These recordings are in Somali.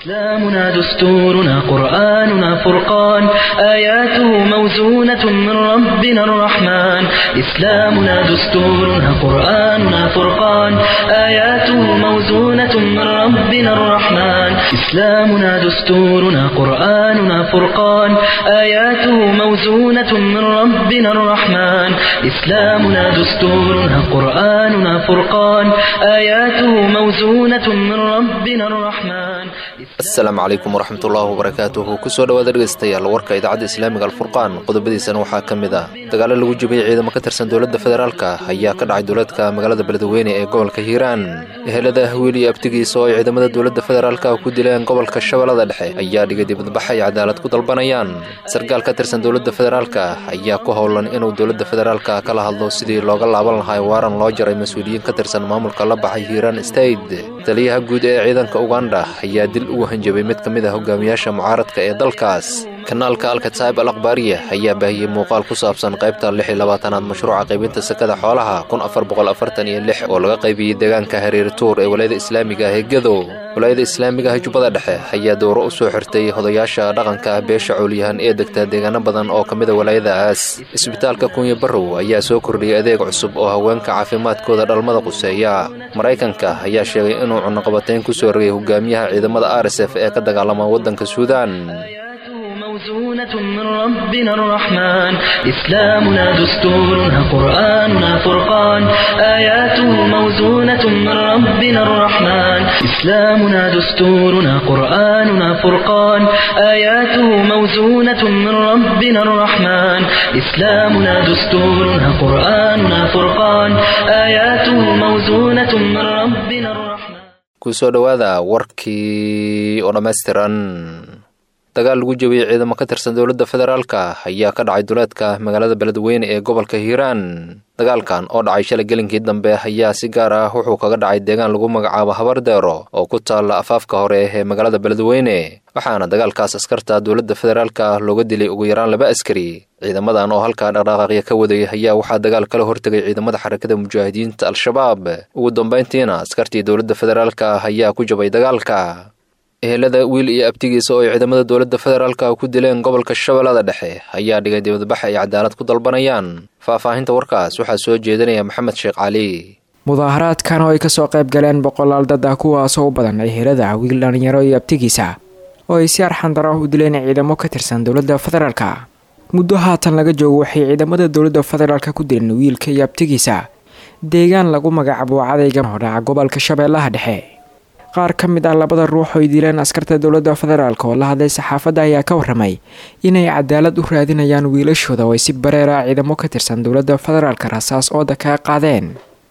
إسلامنا دستورنا قرآننا فرقان آياته موزونة من ربنا الرحمن إسلامنا دستورنا قرآننا فرقان آياته موزونة من ربنا الرحمن إسلامنا دستورنا قرآننا فرقان آياته موزونة من ربنا الرحمن إسلامنا دستورنا قرآننا فرقان آياته موزونة من ربنا الرحمن asalaamu calaykum waraxmatullaahi wabarakaatuhu kusoo dhawaada dhegaystayaal warka idaacadda islaamiga alfurqaan qodobadiisana waxaa ka mid ah dagaalo lagu jibiyey ciidamo ka tirsan dowladda federaalka ayaa ka dhacay duleedka magaalada beledweyne ee gobolka hiiraan ehelada wiil iyo abtigiisa oo ay ciidamada dowladda federaalka ku dileen gobolka shabeellada dhexe ayaa dhigay dibadbax ay cadaalad ku dalbanayaan sarkaal ka tirsan dowladda federaalka ayaa ku howlan inuu dowladda federaalka kala hadlo sidii looga laaban lahay waaran loo jaray mas-uuliyiin ka tirsan maamulka la baxay hiiraan state taliyaha guud ee ciidanka uganda ayaa dil ugu hanjabay mid ka mid ah hogaamiyaasha mucaaradka ee dalkaas kanaalka alkataib al akhbaariya ayaa baahiyey muuqaal ku saabsan qaybta lix iyo labaatanaad mashruuca qaybinta sakada xoolaha kun afar boqol afartan iyo lix oo laga qaybiyey deegaanka hareer tuur ee walaayada islaamiga ah ee gadow walaayada islaamiga ah jubbada dhexe ayaa dowro u soo xirtay hodayaasha dhaqanka beesha coolyahan ee degta deegaano badan oo ka mida walaayadaas isbitaalka kunya barrow ayaa soo kordhiyey adeeg cusub oo haweenka caafimaadkooda dhalmada quseeya maraykanka ayaa sheegay inuu cunaqabatayn ku soo rogay hogaamiyaha ciidamada r s f ee ka dagaalama waddanka suudaan موزونة من ربنا الرحمن إسلامنا دستورنا قرآننا فرقان آياته موزونة من ربنا الرحمن إسلامنا دستورنا قرآننا فرقان آياته موزونة من ربنا الرحمن إسلامنا دستورنا قرآننا فرقان آياته موزونة من ربنا الرحمن kusoo dhowaada warkii oo dhammaystiran dagaal lagu jebiyey ciidamo ka tirsan dowladda federaalka ayaa ka dhacay duleedka magaalada beledweyne ee gobolka hiiraan dagaalkan oo dhacay shalay gelinkii dambe ayaa si gaar ah wuxuu kaga dhacay deegaan lagu magacaabo habardeero oo ku taalla afaafka hore ee magaalada beledweyne waxaana dagaalkaas askarta dowladda federaalka looga dilay ugu yaraan laba askari ciidamadan oo halkaa dhaqdhaqaaqya ka waday ayaa waxaa dagaal kala hortegay ciidamada xarakada mujaahidiinta al-shabaab ugu dambayntiina askartii dowladda federaalka ayaa ku jabay dagaalka ehelada wiil iyo abtigiisa oo ay ciidamada dowladda federaalka ku dileen gobolka shabeellada dhexe ayaa dhigay dibadbax ay cadaalad ku dalbanayaan faahfaahinta warkaas waxaa soo jeedinaya maxamed sheekh cali mudaaharaadkan oo ay kasoo qayb galeen boqolaal dad ah kuwaasoo u badan ehelada wiil dhalinyaro iyo abtigiisa oo ay si arxandaro u dileen ciidamo ka tirsan dowladda federaalka muddo haatan laga joogo waxay ciidamada dowladda federaalka ku dileen wiilka iyo abtigiisa deegaan lagu magacaabo cadayga oo dhaca gobolka shabeellaha dhexe qaar ka mid ah labada ruux oo ay dileen askarta dowladda federaalk oo la hadlay saxaafadda ayaa ka waramay inay cadaalad u raadinayaan wiilashooda oo ay si bareera ciidamo ka tirsan dowladda federaalka rasaas ooda kaga qaadeen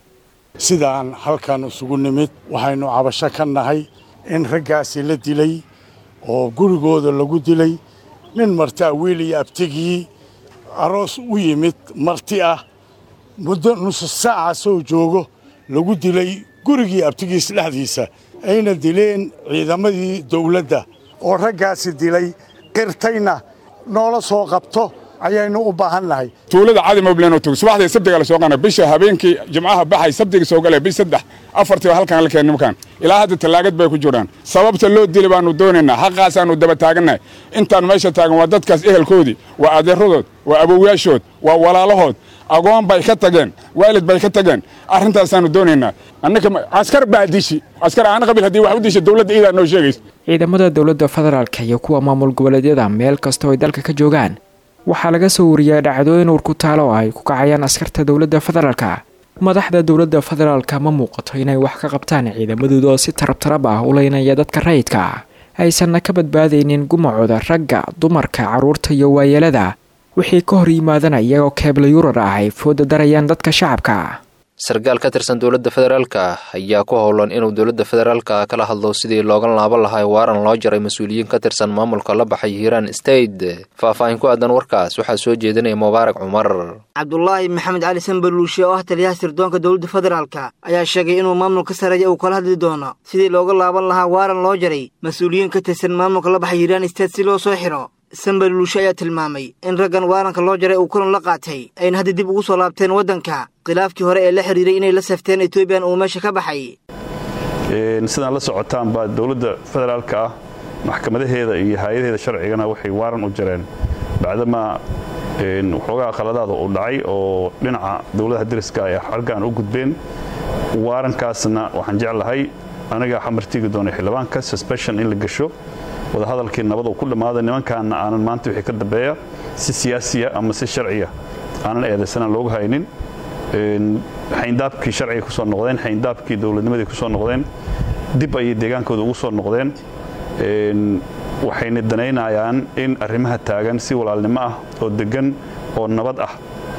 sidaan halkan isugu nimid waxaynu cabasho ka nahay in raggaasi la dilay oo gurigooda lagu dilay nin martaa wiil iyo abtigii aroos u yimid marti ah muddo nusu saaca soo joogo lagu dilay gurigii abtigiis dhexdiisa ayna dileen ciidamadii dawladda oo raggaasi dilay qirtayna noola soo qabto ayaynu u baahan nahay tuulada cadi moblen tug subaxdii sabtiga la soo qana bisha habeenkii jimcaha baxay sabtiga soo galay bish saddex afartiiba halkan la keen nimankan ilaa hadda tallaagad bay ku jiraan sababta loo dili baanu doonaynaa xaqaasaanu daba taagannahay intaan meesha taagan waa dadkaas ehelkoodii waa adeeradood waa awowayaashood waa walaalahood agoon bay ka tageen waalid bay ka tageen arrintaasaanu doonaynaa annaka askar baa dishi askar aan qabil haddii wax u disha dowladda iidaa noo sheegaysa ciidamada dowladda federaalka iyo kuwa maamul goboleedyada meel kastoo ay dalka ka joogaan waxaa laga soo wariyay dhacdooyin uur ku taalo oo ay ku kacayaan askarta dowladda federaalka madaxda dowladda federaalka ma muuqato inay wax ka qabtaan ciidamadooda oo si tarabtarab ah u leynaya dadka rayidka aysanna ka badbaadaynin gumacooda ragga dumarka carruurta iyo waayeelada wixii ka hor yimaadana iyagoo keebla yurar ah ay fooda darayaan dadka shacabka sarkaal ka tirsan dowladda federaalka ayaa ku howlan inuu dowladda federaalka kala hadlo sidii looga laaban lahay waaran loo jaray mas-uuliyiin ka tirsan maamulka la baxay hiiraan state faahfaahin ku aadan warkaas waxaa soo jeedinaya mubaarak cumar cabdulaahi maxamed cali sanbaluushe oo ah taliyaha sirdoonka dowladda federaalka ayaa sheegay inuu maamulka sareeya uu kala hadli doono sidii looga laaban lahaa waaran loo jaray mas-uuliyiin ka tirsan maamulka la baxay hiiraan state si loo soo xiro sanbaluushe ayaa tilmaamay in raggan waaranka loo jaray uu kulan la qaatay ayna hadda dib ugu soo laabteen waddanka khilaafkii hore ee la xidhiiray inay la safteen etoobiyan uu meesha ka baxay sidaan la socotaan baa dowladda federaalka ah maxkamadaheeda iyo hay-adaheeda sharcigana waxay waaran u jireen bacdamaa waxoogaa qaladaada uu dhacay oo dhinaca dowladaha dariska ay xargaan u gudbeen waarankaasna waxaan jeclahay anigaa xamartiigi doonay xildhibaanka susbeshon in la gasho wadahadalkii nabad uu ku dhammaaday nimankaana aanan maanta wixii ka dambeeya si siyaasiya ama si sharciya aanan eedaysanaan loogu haynin xayndaabkii sharciga ku soo noqdeen xayndaabkii dowladnimadii ku soo noqdeen dib ayay deegaankooda ugu soo noqdeen waxayna danaynayaan in arrimaha taagan si walaalnimo ah oo deggan oo nabad ah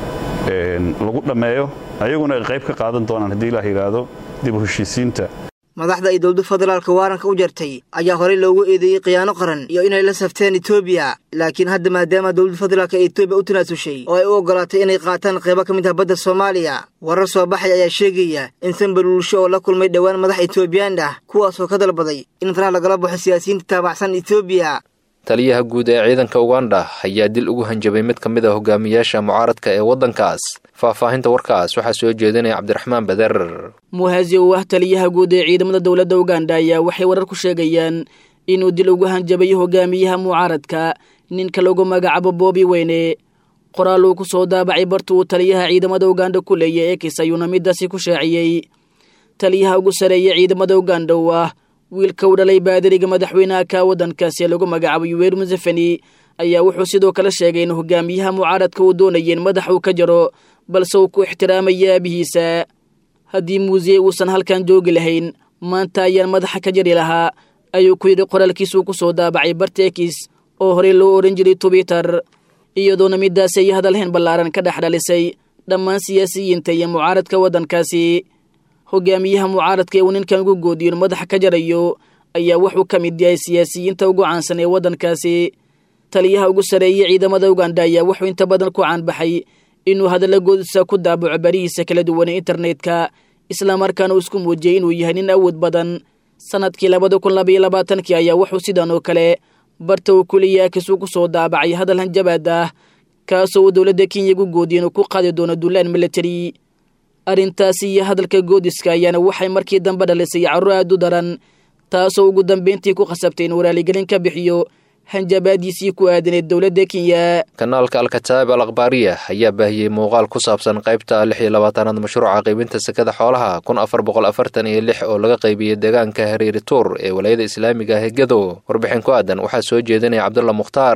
lagu dhammeeyo ayaguna ay qayb ka qaadan doonaan haddii ilaah yidhaahdo dib u heshiisiinta madaxda ay dowladda federaalka waaranka u jartay ayaa horey loogu eedeeyey khiyaano qaran iyo inay la safteen etoobiya laakiin hadda maadaama dowladda federaalka ee etoobiya u tanaasushay oo ay u oggolaatay inay qaataan qaybo ka mid ah badda soomaaliya warar soo baxay ayaa sheegaya in sanbaluulsho oo la kulmay dhowaan madax etoobiyaan ah kuwaasoo ka dalbaday in faraha lagala baxo siyaasiyiinta taabacsan etoobiya taliyaha guud ee ciidanka uganda ayaa dil ugu hanjabay mid ka mid a hogaamiyaasha mucaaradka ee waddankaas faahfaahinta warkaas waxaa soo jeedinaya cabdiraxmaan bader muhaasi oo ah taliyaha guud ee ciidamada dowladda uganda ayaa waxay warar ku sheegayaan inuu dil ugu hanjabay hogaamiyaha mucaaradka ninka lagu magacaabo boobi weyne qoraal uu ku soo daabacay barta uu taliyaha ciidamada uganda ku leeya ekis ayuuna midaasi ku shaaciyey taliyaha ugu sareeya ciidamada uganda oo ah wiilka u dhalay baadariga madaxweynaha ka waddankaasi ee lagu magacaabo yuweer museveni ayaa wuxuu sidoo kale sheegay in hogaamiyaha mucaaradka uu doonaya in madax uu ka jaro balse uu ku ixtiraamaya aabihiisa haddii muuseye uusan halkan joogi lahayn maanta ayaan madaxa ka jari lahaa ayuu ku yidhi qoraalkiisuu ku soo daabacay bartekis oo horey loo odhan jiray twitter iyadoona midaasi ay hadalhayn ballaaran ka dhex dhalisay dhammaan siyaasiyiinta iyo mucaaradka waddankaasi hogaamiyaha mucaaradka ee uu ninkan ugu goodiyo in madaxa ka jarayo ayaa wuxuu ka mid yahay siyaasiyiinta ugu caansan ee waddankaasi taliyaha ugu sareeyey ciidamada uganda ayaa wuxuu inta badan ku caanbaxay inuu hadalla goodisa ku daabaco barihiisa kala duwan ee internetka islamarkaana uu isku muujiyey inuu yahay nin awood badan sanadkii labada kun labaiyo labaatankii ayaa wuxuu sidan oo kale barta uu kuliya kisuu ku soo daabacay hadal hanjabaad ah kaasoo uu dowladda kenya ugu goodiya inuu ku qaadi doono duulaan military arrintaasi iyo hadalka goodiska ayaana waxay markii dambe dhalisay carruur aad u daran taasoo ugu dambayntii ku khasabtay in waraaligelin ka bixiyo hanjabaadiisii ku aadaneed dowladda kenya kanaalka alkataab al akhbaariya ayaa baahiyey muuqaal ku saabsan qaybta lix iyo labaatanaad mashruuca qaybinta sekada xoolaha kun afar boqol afartan iyo lix oo laga qaybiyey deegaanka hareeri tuur ee walayada islaamiga ah ee gadow warbixin ku aadan waxaa soo jeedinaya cabdulla mukhtaar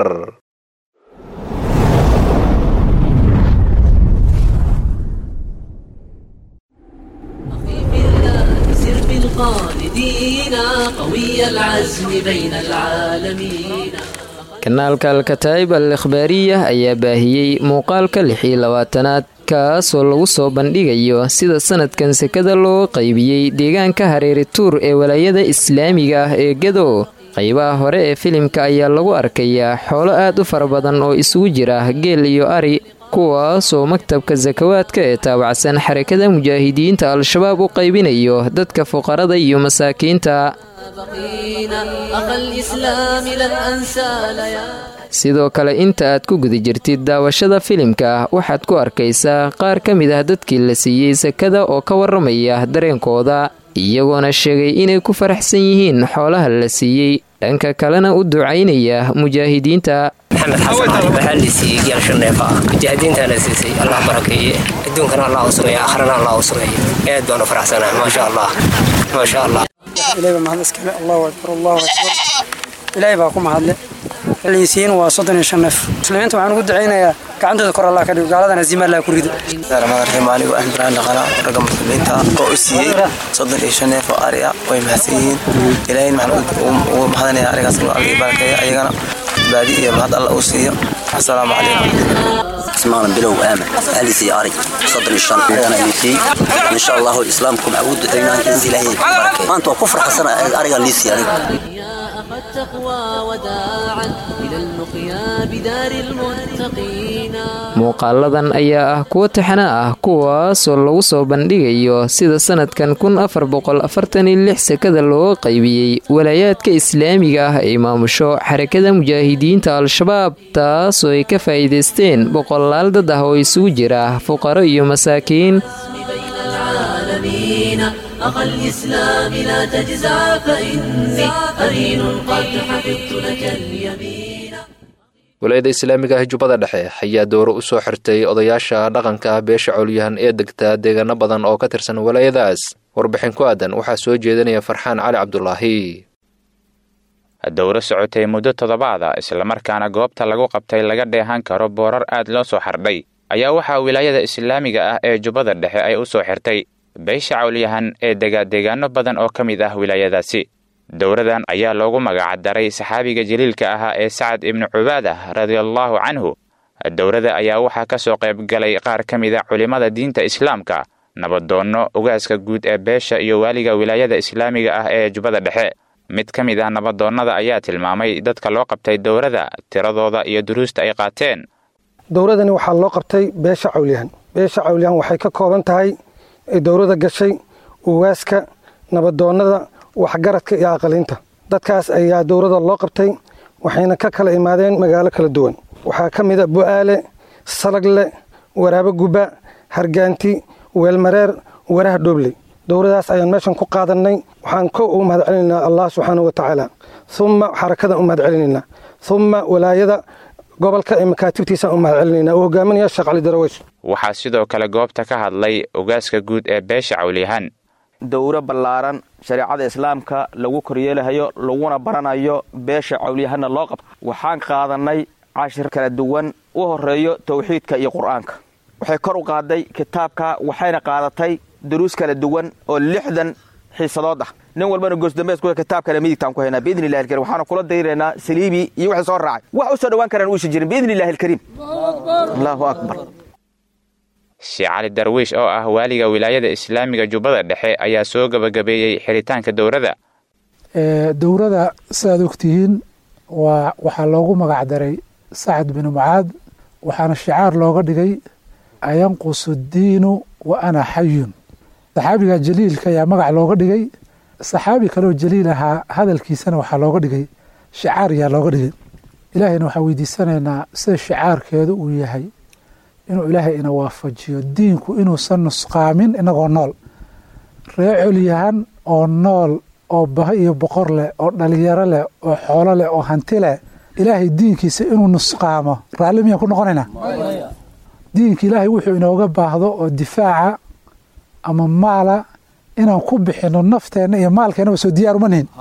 kanaalka alkataa'ib al ikhbaariya ayaa baahiyey muuqaalka lix iyo labaatanaad kaasoo lagu soo bandhigayo sida sanadkan sekada loo qaybiyey deegaanka hareeri tuur ee walaayada islaamiga ah ee gadow qaybaha hore ee filimka ayaa lagu arkayaa xoolo aad u fara badan oo isugu jira geel iyo ari kuwaasoo maktabka sakawaadka ee taabacsan xarakada mujaahidiinta al-shabaab u qaybinayo dadka fuqarada iyo masaakiinta sidoo kale inta aad ku guda jirtid daawashada filimka waxaad ku arkaysaa qaar ka mid ah dadkii la siiyey sakada oo ka waramaya dareenkooda iyagoona sheegay inay ku faraxsan yihiin xoolaha la siiyey dhanka kalena u ducaynaya mujaahidiinta maxamed xasan cali waxaa la siiyey geel shaneefa ah mujaahidiintaana siisay allah barakeeye adduunkana allah u sugeeye akhrana allah u sugeeye aad baan u faraxsanahay maasha allah maasha allah ilaahay baa mahad iskale allahu akbar allahu akbar ilaahay baa ku mahadle xilliisiin waa soddon iyo shan neef muslimiinta waxaan ugu ducaynayaa gacantooda kor allah ka dhigo gaaladana zima allah ku rido ramadaan anigu ah ibrahim dhaqana ragga muslimiinta oo u siiyey soddon iyo shan neef oo ari ah way mahadsan yihiin ilaahayna waxaan ugu mahadanayaa arigaas inuu alla barakeeyo ayagana baadi iyo mahad alla uu siiyo asalaamu calaykum اسمعنا بلو آمن هذه سياري صدر الشان أنا ليسي إن شاء الله الإسلام كم عود دينا إنزل هي ما أنت كفر حسنا أرجع ليسي يعني muuqaaladan ayaa ah kuwo taxana ah kuwaasoo lagu soo bandhigayo sida sanadkan kun afar boqol afartan iyo lix sekada looga qaybiyey walaayaadka islaamiga ah ee maamusho xarakada mujaahidiinta al-shabaab taasoo ay ka faa'iidaysteen boqolaal dad ah oo isugu jira fuqaro iyo masaakiin أخا الإسلام لا تجزع فإني أرين قد حفظت walaayada islaamiga ah jubbada dhexe ayaa dowro u soo xirtay odayaasha dhaqanka beesha cowlyahan ee degta deegaano badan oo ka tirsan walaayadaas warbixin ku aadan waxaa soo jeedinaya farxaan cali cabdulaahi dowro socotay muddo toddobaada islamarkaana goobta lagu qabtay laga dheehan karo boorar aad loo soo xardhay ayaa waxaa wilaayada islaamiga ah ee jubbada dhexe ay u soo xirtay beesha cawlyahan ee dega deegaano badan oo ka mid ah wilaayadaasi dowradan ayaa loogu magacdaray saxaabiga jaliilka ahaa ee sacad ibnu cubaadah radiallaahu canhu dowrada ayaa waxaa ka soo qayb galay qaar ka mid a culimmada diinta islaamka nabadoonno ugaaska guud ee beesha iyo waaliga wilaayada islaamiga ah ee jubbada dhexe mid ka mid ah nabadoonnada ayaa tilmaamay dadka loo qabtay dowrada tiradooda iyo duruusta ay qaateen dowradani waxaa loo qabtay beesha cawlyahan beesha cawlyahan waxay ka kooban tahay dowrada gashay ugaaska nabadoonnada waxgaradka iyo aqaliinta dadkaas ayaa dowrada loo qabtay waxayna ka kala imaadeen magaalo kala duwan waxaa ka mid a bu'aale salagle waraabo guba hargaanti weelmareer waraha dhoobley dowradaas ayaan meeshan ku qaadannay waxaan ko ugu mahad celinaynaa allah subxaanau wa tacaala umma xarakadan u mahad celinaynaa umma walaayada gobolka ee makaatibtiisaan u mahad celinaynaa uu hogaaminaya sheekh cali daraweys waxaa sidoo kale goobta ka hadlay ugaaska guud ee beesha cawlyahan dowro ballaaran shareecada islaamka lagu koryeelahayo laguna baranayo beesha cawlyahanna loo qabta waxaan qaadannay cashir kala duwan u horeeyo towxiidka iyo qur'aanka waxay kor u qaaday kitaabka waxayna qaadatay duruus kala duwan oo lixdan xiisadood ah nin walbana goosdambees ku kitaabkana midigtaan ku haynaa biidni illahi alkarim waxaana kula dayraynaa saliibi iyo wixii soo raacay wax u soo dhowaan karaan uusan jirin biidni illahi alkariim allahu akbar sheekh cali darwiish oo ah waaliga wilaayada islaamiga jubbada dhexe ayaa soo gebagabeeyey xiritaanka dowrada dowrada sidaad ogtihiin waa waxaa loogu magacdaray sacad binu mucaad waxaana shicaar looga dhigay ayanqusu diinu wa ana xayun saxaabiga jaliilka ayaa magac looga dhigay saxaabi kaleoo jaliil ahaa hadalkiisana waxaa looga dhigay shicaar ayaa looga dhigay ilaahayna waxaan weydiisanaynaa sida shicaarkeedu uu yahay inuu ilaahay ina waafajiyo diinku inuusan nusqaamin inagoo nool ree colyahan oo nool oo baho iyo boqor leh oo dhalinyaro leh oo xoolo leh oo hanti leh ilaahay diinkiisa inuu nusqaamo raalli miyaan ku noqonaynaa diinka ilaahay wuxuu inooga baahdo oo difaaca ama maala inaan ku bixinno nafteenna iyo maalkeennaba soo diyaar uma nihin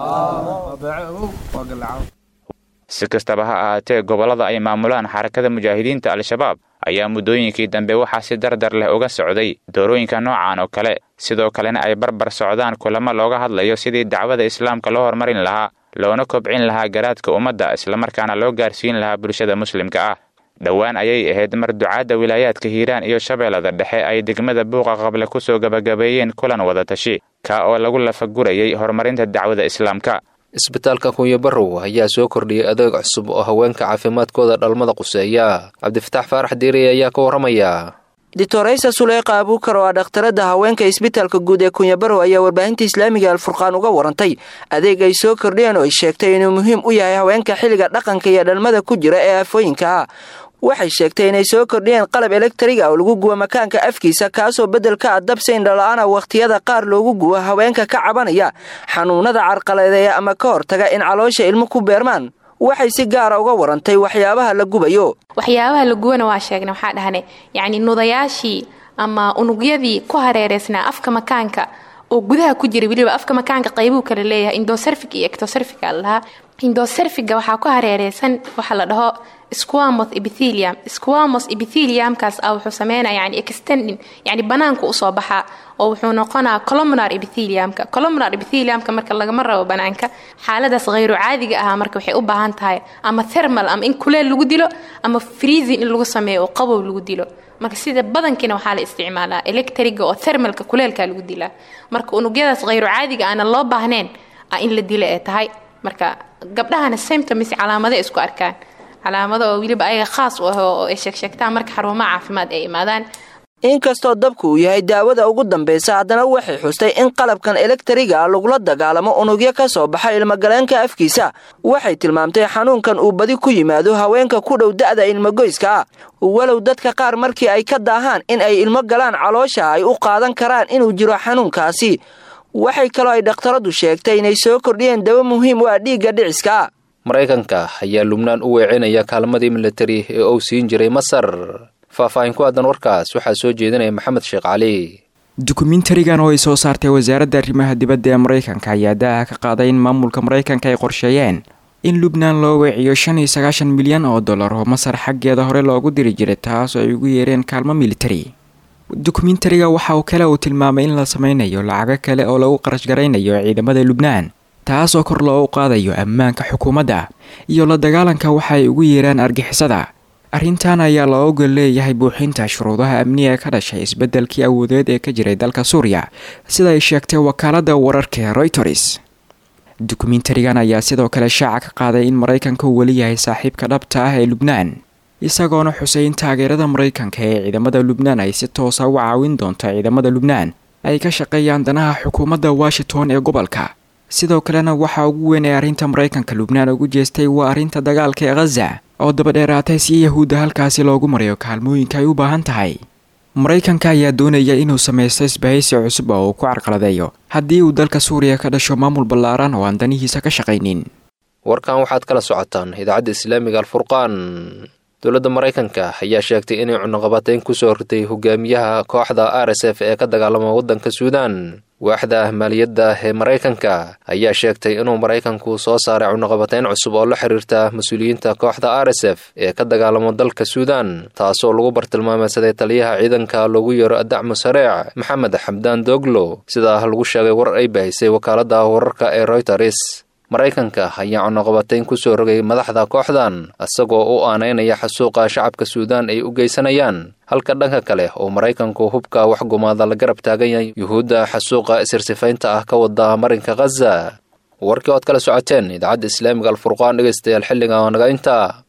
si kastaba ha ahaatee gobollada ay maamulaan xarakada mujaahidiinta al-shabaab ayaa muddooyinkii dambe waxaa si dardar leh uga socday doorooyinka noocan oo kale sidoo kalena ay barbar socdaan kulamo looga hadlayo sidii dacwada islaamka loo horumarin lahaa loona kobcin lahaa garaadka ummadda islamarkaana loo gaarsiin lahaa bulshada muslimka ah dhowaan ayay ahayd mar ducaadda wilaayaadka hiiraan iyo shabeellada dhexe ay degmada buuqa qable ku soo gebagabeeyeen kulan wadatashi ka oo lagu lafagurayay horumarinta dacwada islaamka isbitaalka kunyo barrow ayaa soo kordhiyey adeeg cusub oo haweenka caafimaadkooda dhalmada quseeya cabdifataax faarax diiriy ayaa ka warramaya doctoraysa suleyqa abuukar oo ah dhakhtarada haweenka isbitaalka guud ee kunyabarow ayaa warbaahinta islaamiga alfurqaan uga warantay adeeg ay soo kordhiyeen oo ay sheegtay inuu muhiim u yahay haweenka xilliga dhaqanka iyo dhalmada ku jira ee afooyinka ah waxay sheegtay inay soo kordhiyeen qalab elektriga oo lagu gubo makaanka afkiisa kaasoo beddelka ah dabsayn dhala-aana wakhtiyada qaar loogu gubo haweenka ka cabanaya xanuunada carqaladeeya ama ka hortaga in caloosha ilmo ku beermaan waxay si gaara uga warantay waxyaabaha la gubayo waxyaabaha la gubana waa sheegnay waxaa dhahne yacni nudayaashii ama unugyadii ku hareereysnaa afka makaanka oo gudaha ku jira weliba afka makaanka qaybuu kala leeyahay indoserfic iyo ectoserfica lahaa indoserfiga waxaa ku hareereysan waxa la dhaho squamos epithelium squamos epitheliumkaas ah wuxuu sameynaya yani extending yani banaanka usoo baxaa oo wuxuu noqonaa columnar epitheliumka columnar epitheliumka marka lagama rabo banaanka xaaladaas khayru caadiga ah marka waxay u baahan tahay ama thermal ama in kuleel lagu dilo ama freezing in lagu sameeyo oo qabow lagu dilo marka sida badankiina waxaa la isticmaalaa electriga oo thermalka kuleelka lagu dilaa marka unugyadaas khayru caadiga aana loo baahnayn in la dilo ee tahay marka gabdhahana symptoms calaamada isku arkaan calaamado oo weliba ayaga khaas u ah oo ay sheegsheegtaan marka xarumaha caafimaad ay imaadaan inkastoo dabku uu yahay daawada ugu dambaysa haddana waxay xustay in qalabkan elektriga lagula dagaalamo unugyo ka soo baxa ilmogaleenka afkiisa waxay tilmaamtay xanuunkan uu badi ku yimaado haweenka ku dhow da'da ilmogoyska ah walow dadka qaar markii ay ka daahaan in ay ilmo galaan caloosha ay u qaadan karaan inuu jiro xanuunkaasi waxay kaloo ay dhakhtaradu sheegtay inay soo kordhiyeen dawo muhiim u ah dhiigga dhiciska maraykanka ayaa lubnaan u weecinaya kaalmadii militari ee uu siin jiray masar faahfaahin ku aadan warkaas waxaa soo jeedinaya maxamed sheekh cali dukumentarigan oo ay soo saartay wasaaradda arrimaha dibadda ee maraykanka ayaa daaha ka qaaday in maamulka maraykanka ay qorsheeyeen in lubnaan loo weeciyo shan iyo sagaashan milyan oo dollar oo masar xaggeeda hore loogu diri jiray taas oo ay ugu yeereen kaalmo militari dokumentariga waxa uu kale uu tilmaamay in la sameynayo lacago kale oo lagu qarash garaynayo ciidamada lubnaan taas oo kor loogu qaadayo ammaanka xukuumadda iyo la dagaalanka waxa ay ugu yeeraan argixisada arrintan ayaa loo ogol leeyahay buuxinta shuruudaha amniga ee ka dhashay isbeddelkii awoodeed ee ka jiray dalka suuriya sida ay sheegtay wakaaladda wararka ee royters dokumentarigan ayaa sidoo kale shaaca ka qaaday in maraykanka uu weli yahay saaxiibka dhabta ah ee lubnaan isagoona xusay in taageerada maraykanka ee ciidamada lubnaan ay si toosa u caawin doonto ciidamada lubnaan ay ka shaqeeyaan danaha xukuumadda washington ee gobolka sidoo kalena waxaa ugu weyn ee arrinta maraykanka lubnaan ugu jeestay waa arrinta dagaalka ee khaza oo dabadheeraatay si yahuudda halkaasi loogu marayo kaalmooyinka ay u baahan tahay maraykanka ayaa doonaya inuu samaysto isbahaysi cusub oo uu ku carqaladeeyo haddii uu dalka suuriya ka dhasho maamul ballaaran oo aan danihiisa ka shaqaynin warkan waxaad kala socotaan idaacadda islaamiga alfurqaan dowladda maraykanka ayaa sheegtay inay cunuqabatayn kusoo ritay hogaamiyaha kooxda r s f ee ka dagaalama waddanka suudaan waaxda maaliyadda ee maraykanka ayaa sheegtay inuu maraykanku soo saaray cunuqabatayn cusub oo la xiriirta mas-uuliyiinta kooxda r s f ee ka dagaalamo dalka suudaan taasoo lagu bartilmaameysaday taliyaha ciidanka loogu yeero adacmu sareec maxamed xamdaan doglo sidaa lagu sheegay war ay baahisay wakaaladda wararka ee royters maraykanka ayaa cunuqabatayn kusoo rogay madaxda kooxdan isagoo u aanaynaya xasuuqa shacabka suudaan ay u geysanayaan halka dhanka kale oo maraykanku hubka waxgumaada la garab taagan yahay yuhuudda xasuuqa isirsifaynta ah ka wada marinka khaza warkii ood kala socoteen idaacadda islaamiga alfurqaan dhegaystayaal xilliga oo naga intaa